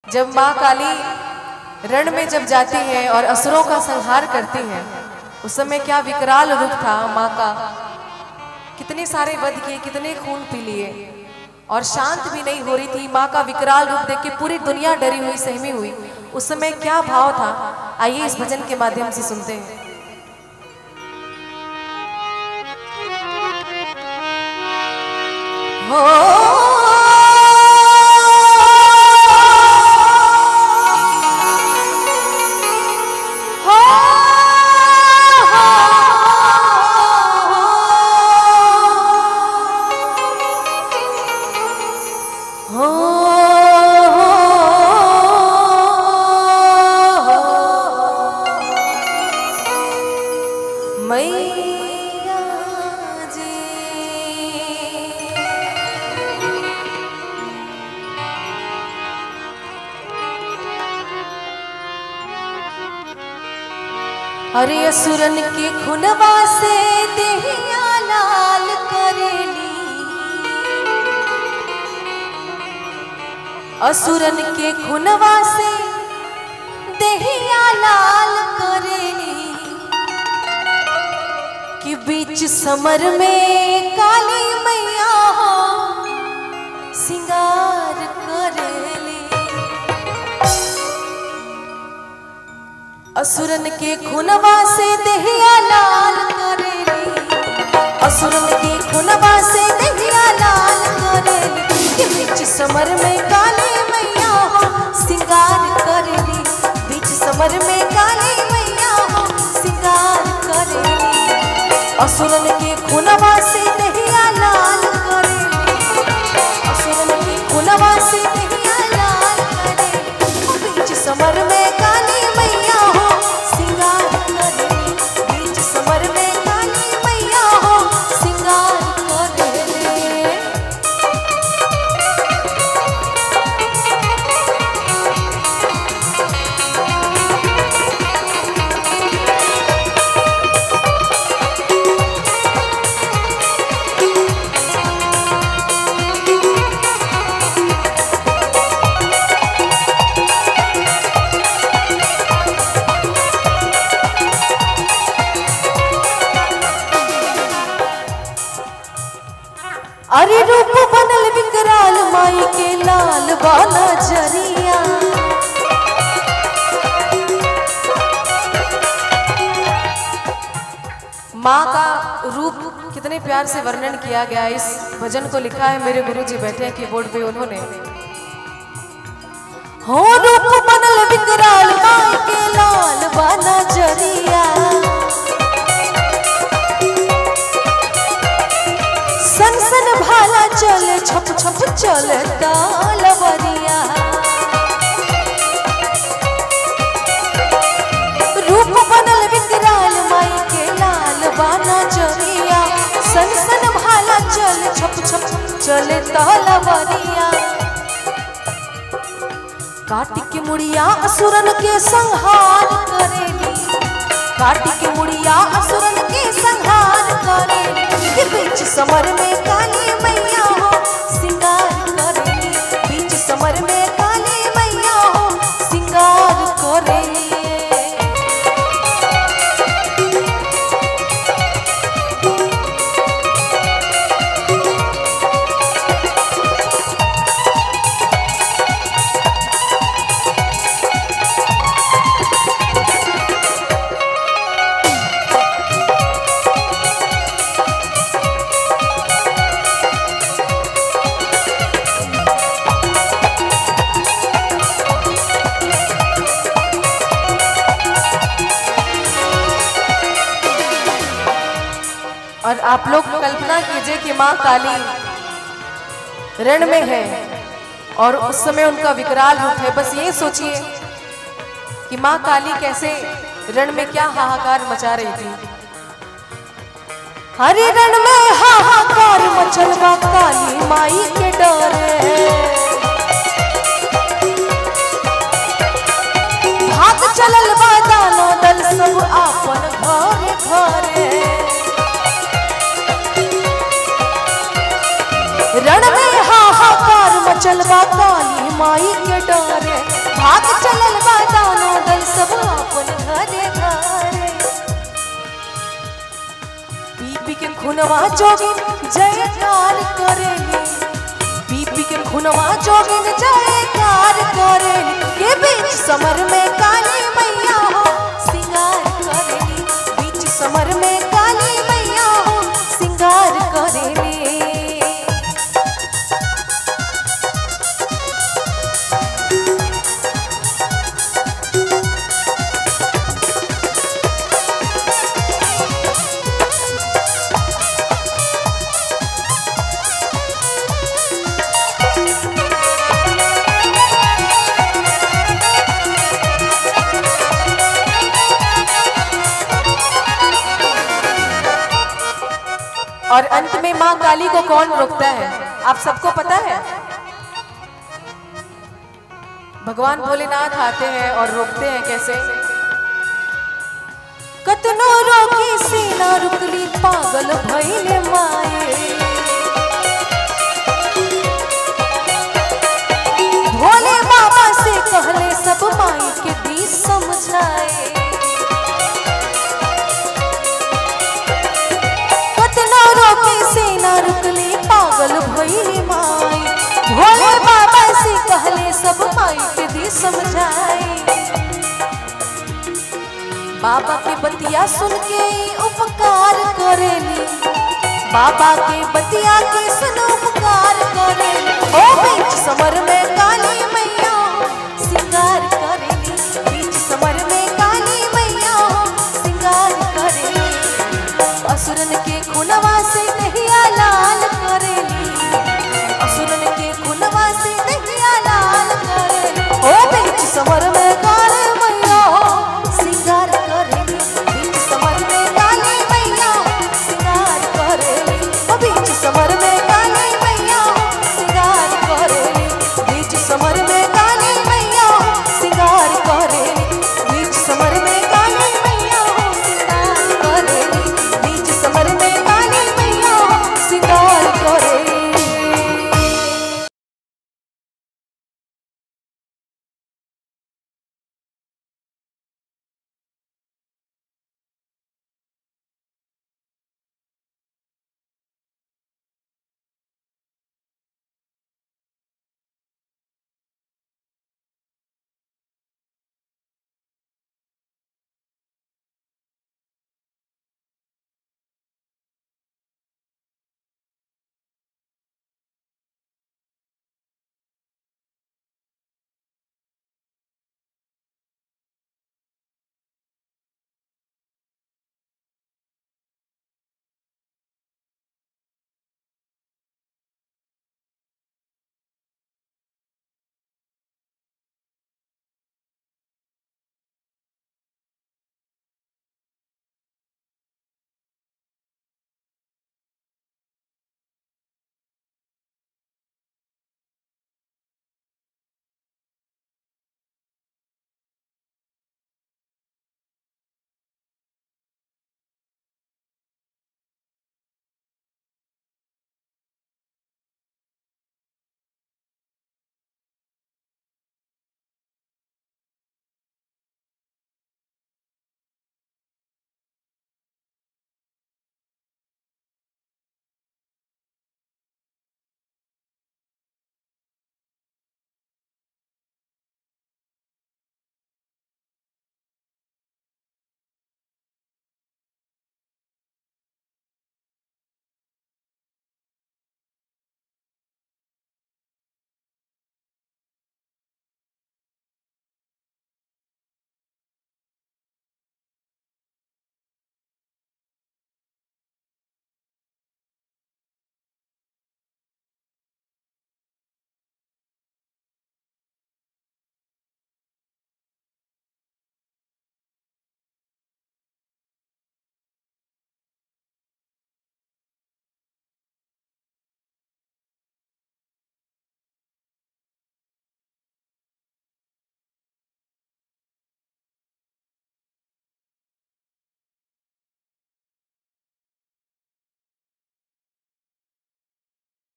जब माँ काली रण में जब जाती है और असुरों का संहार करती है उस समय क्या विकराल रूप था माँ का कितने सारे वध किए कितने खून पी लिए और शांत भी नहीं हो रही थी माँ का विकराल रूप देख के पूरी दुनिया डरी हुई सहमी हुई उस समय क्या भाव था आइए इस भजन के माध्यम से सुनते हैं हो मैया जी अरे असुरन के खुनवा से देहिया लाल करेली असुरन के खुनवा से देहिया लाल करेली कि बीच समर में काली मैया हो सिंगार करेली असुरन के खुनवा से देहिया लाल करेली असुरन के खुनवा से देहिया लाल करेली कि बीच समर में काली मैया हो सिंगार करेली बीच समर में काली मैया हो सिंगार करेली असुरन के खुनवा से देहिया लाल करेली असुरन के खुनवा से देहिया लाल करेली बीच समर में काली मैया हो सिंगार करेली बीच समर में काली मैया हो सिंगार करेली अरे रूप बनल विकराल माई के लाल बाला जरिया माँ का रूप कितने प्यार से वर्णन किया गया है। इस भजन को लिखा है मेरे गुरु जी बैठे हैं कीबोर्ड पे उन्होंने हो रूप बनल विकराल माई के लाल बाला जरिया सन सन भाला चले छप छप चले तालवरिया रूप बनल विकराल माई के लाल बाना जरिया सन सन भाला चले छप छप चले तालवरिया काटी के मुड़िया असुरन के संहार करेली काटी के मुड़िया असुरन के संहार करेली के बीच समर में काली मैया हो सिंगार करेली बीच समर में काली मैया हो सिंगार करेली और आप लोग कल्पना कीजिए कि माँ काली रण में है और उस समय उनका विकराल रूप है बस ये सोचिए कि माँ काली कैसे रण में क्या हाहाकार मचा रही थी हरे रण में हाहाकार मचलवा काली माई के डरे भाग चलल बा दानो दल सब आपन घरे घरे रण में हाहाकार मचलवा काली माई के डरे खुनवा जोगिन जयकार करेली बीपी के खुनवा जोगिन जयकार करेली के बीच समर में काली मैया हो सिंगार करेली बीच समर में काली मैया हो सिंगार करेली और अंत में माँ काली को कौन रोकता है आप सबको पता है भगवान भोलेनाथ आते हैं और रोकते हैं कैसे कतनो रोकी सीना रुकली पागल भइले माए भोले बाबा से कहले सब माई के दी समझाए कतना रोके से ना रुकली पागल भइली माई भोले बाबा से कहले सब माई के दी समझाए बाबा के बतिया सुन के ई उपकार करेली बाबा के बतिया के सुन उपकार करेली ओ बीच समर में काली मैया